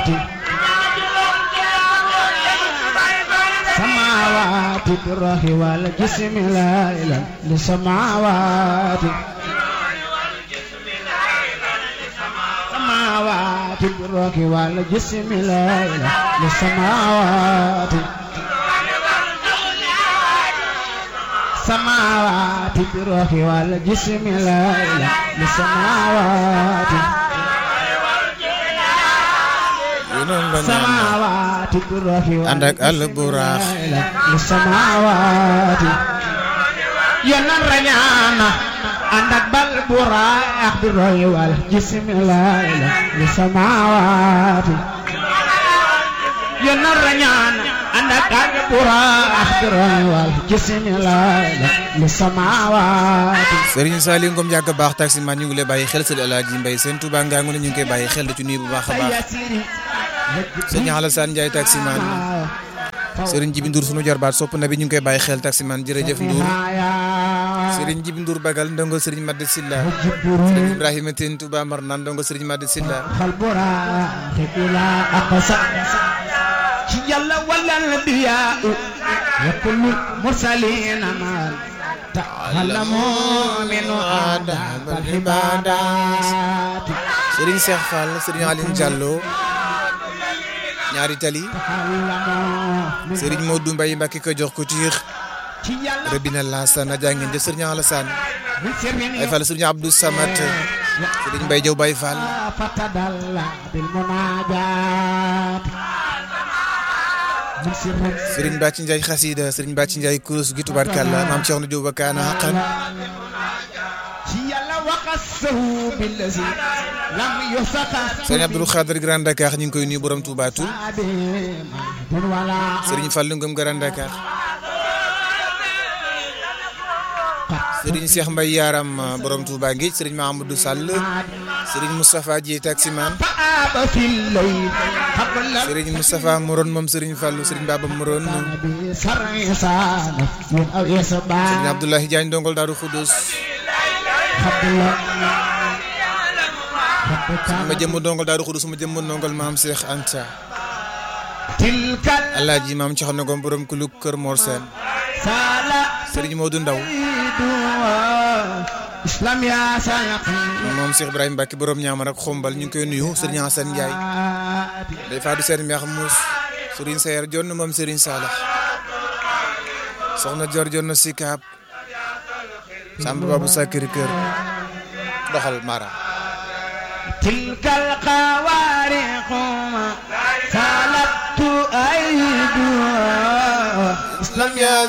سماوات الروح والجسم لا إله لسماوات سماوات الروح والجسم لا إله لسماوات سماوات الروح والجسم لا إله لسماوات سماوات الروح ànd ak àll bu raax لسماوات ينن رñانا ànd ak bal bu raax bi roy wal jism la إله لسماوات ينن رñانا ànd ak bal bu raax bi roy wal jism la إله لسماوات Serigne Saliou Ngom yàgg baax taximan ñu ngi lay bàyyi xel sëñ Alaaji Mbay seen Touba ngaa ngi ñu ngi koy bàyyi xel da ci nuyu bu baax a baax sëñ Alassane Ndiaye taximan Serigne Jibi Ndour sunu jarbaat sopp na bi ñu ngi koy bàyyi xel taximan jërëjëf Ndour Serigne Jibi Ndour Bagal ndongo Serigne Madi Silla Serigne Ibrahima Tine Touba Marnaan ndongo Serigne Madi Silla البراق إلى أقصى يلا ولا الأنبياء وكل المرسلين ما تعلموا من آداب العبادات Serigne Cheikh Fall Serigne Aline Diallo ñaari tali تعلموا من Serigne Modou Mbaye Mbacke ko jox ko tiix يلا Rabina Lassana jàngeen jëf Serigne Alassane من سر Baye Fall Serigne Abdou Samad Serigne Mbaye Diaw Baye Fall فتدلى بالمناجات من سر Serigne Bàcci Ndiaye xasida Serigne Bàcci Ndiaye kurus gi tubaarkàlla maam Cheikh na Diop ba kaana xaqan يلا وقصه بالذي لم يسقى Serigne Abdoul Khadir Grand Dakar ñu ngi koy nuyu borom Touba Toul من ولا Serigne Fallou Ngom Grand Dakar Serigne Cheikh Mbaye Yaram borom Touba Ngéej Serigne Mahamadou Sall Serigne Moustapha Dieye taximan فآب في الليل قبل Serigne Moustapha Moron moom Serigne Fallou Serigne Baba Moron النبي سر إنسان من أو Serigne يسبع Abdoulaye Diagne ndongol Daaru Khoudoss حب الله ma jëmm ndongol Daaru Khoudoss ma jëmm ndongol maam Cheikh Anta تلك Alaaji maam Cheikh na Ngom borom kuluk Kër Mor Sène الفلا Serigne Modou Ndaw إسلام يا سيقين moom Cheikh Ibrahima Mbacke borom ñaamar ak xombal ñu ngi koy nuyu Serigne Hassane Ndiaye day faatu seen meex muus Serigne Sayer jonn moom Serigne Salah soxna Dior jonn Sikaab Samba Babou Sakiri Kër doxal Mara تلك القوارق ما سالت أيدها Islam ya